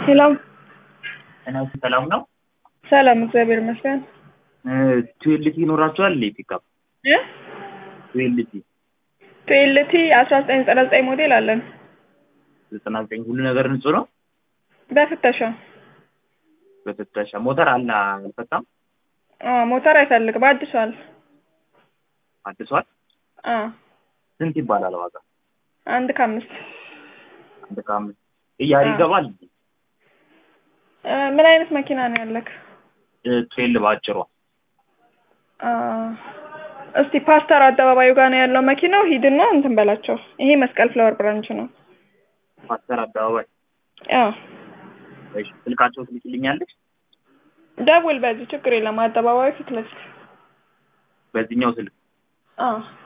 ሄሎ እና ሰላም ነው። ሰላም፣ እግዚአብሔር ይመስገን። ቱዌልቲ ይኖራቸዋል እንዴ? ፒካፕ እ ቱዌልቲ ቱዌልቲ አስራ ዘጠኝ ዘጠና ዘጠኝ ሞዴል አለን ዘጠና ዘጠኝ ሁሉ ነገር ንጹህ ነው። በፍተሻ በፍተሻ ሞተር አለ አልፈታም። አ ሞተር አይፈልግም፣ አድሷል። አድሷል። አ ስንት ይባላል ዋጋ? አንድ ከአምስት አንድ ከአምስት እያሪ አዎ። ይገባል። እ ምን አይነት መኪና ነው ያለክ? ትዌል በአጭሯ አ እስቲ ፓስተር አደባባዩ ጋር ነው ያለው መኪናው። ሂድና እንትን በላቸው። ይሄ መስቀል ፍላወር ብራንች ነው። ፓስተር አደባባይ። አ እሺ ስልካቸው ትልኪልኛለች። ደውል፣ በዚህ ችግር የለም። አደባባዩ ፊት ለፊት በዚህኛው ስልክ አ